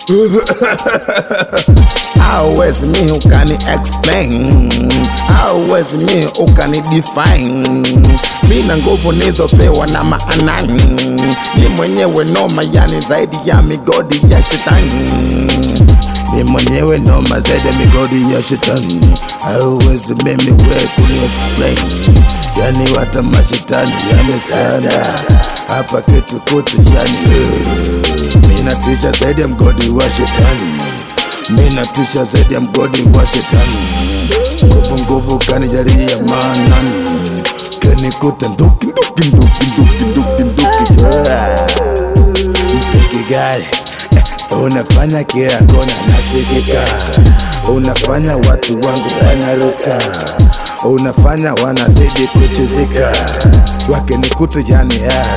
hauwezi mi ukani explain hauwezi mi ukani define mi na nguvu nizopewa na maanani ni mwenyewe noma yani zaidi ya migodi ya shetani mi mwenyewe noma zaidi ya migodi ya shetani hauwezi mimi we kuni explain yani wata mashetani yamesanda hapa kitu kutu yani eh, mi natisha zaidi ya mgodi wa shetani mi natisha zaidi ya mgodi wa shetani nguvu nguvu kanijalia manani kanikuta nduki nduki nduki nduki nduki nduki yeah. msiki gari eh, unafanya kila kona nasikika unafanya watu wangu wanaruka unafanya wanazidi kuchizika wakinikuta yani yeah.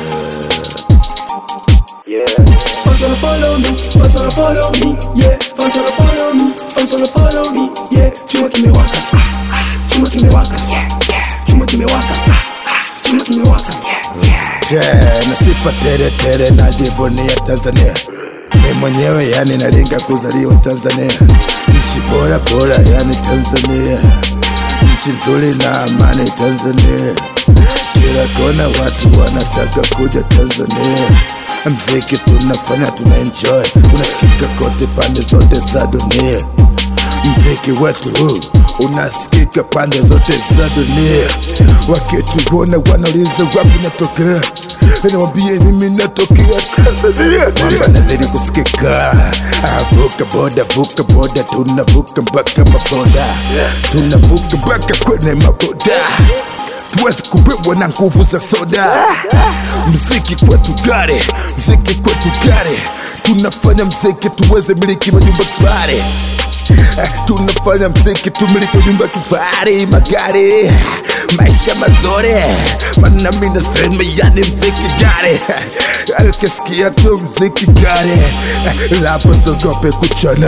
Fans wanna follow me, fans wanna follow me, yeah. Fans wanna follow me, fans wanna follow me, yeah. Chuma kimewaka, ah, ah. chuma kimewaka, yeah, yeah. Chuma kimewaka, ah, ah. chuma kimewaka, yeah, yeah. Je, na sifa tere tere najivunia Tanzania mi mwenyewe yani nalinga kuzaliwa Tanzania nchi bora bora yani Tanzania nchi nzuri na amani Tanzania kila kona watu wanataka kuja Tanzania mziki tunafanya tuna enjoy unasikika kote pande zote za dunia mziki wetu huu unasikika pande zote za dunia wakituona wanauliza wapi natokea niwambie mimi natokea Tanzania kwamba nazidi kusikika Ah, vuka boda vuka boda tunavuka mpaka maboda tunavuka mpaka kwenye maboda tuwezi kubebwa na nguvu za soda mziki kwetu gare mziki kwetu gare tunafanya mziki tuweze miliki majumba kifahari Eh, tunafanya mziki tumiliki nyumba kifahari magari maisha mazuri mana mi nasema yani mziki gari akisikia tu mziki gari Eh, lapo sogope kuchana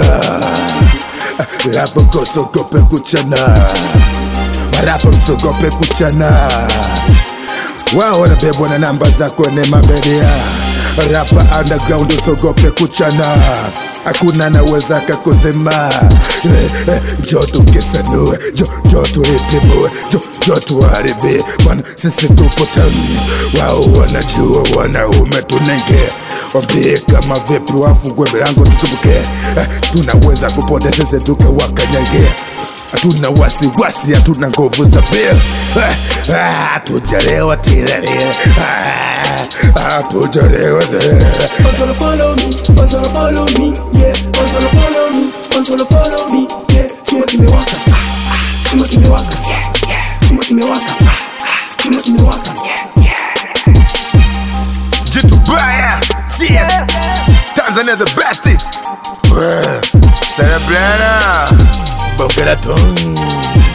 Eh, lapo kosogope kuchana marapa msogope kuchana wao wanabebwa na namba za kwenye mabedia rapa underground usogope kuchana hakuna naweza kakusema eh, eh, jo tukisanue jo, jo tulitimue jo, jo tuharibie bwana sisi tupo tani wao wanajua wanaume tunenge wambie kama vipi wafungue milango tutumbuke eh, tunaweza kupote sisi tukawakanyage hatuna wasiwasi, hatuna nguvu za pia, hatujalewa tirarira, hatujalewa Fans wanna follow me, fans wanna follow me, yeah. Fans wanna follow me, fans wanna follow me, yeah. Chuma kimewaka, ah, ah. chuma kimewaka, yeah, yeah. Chuma kimewaka, ah, ah. chuma kimewaka, yeah, yeah. jitu baya yeah. Tanzania the best Cerebrana Bongera Tung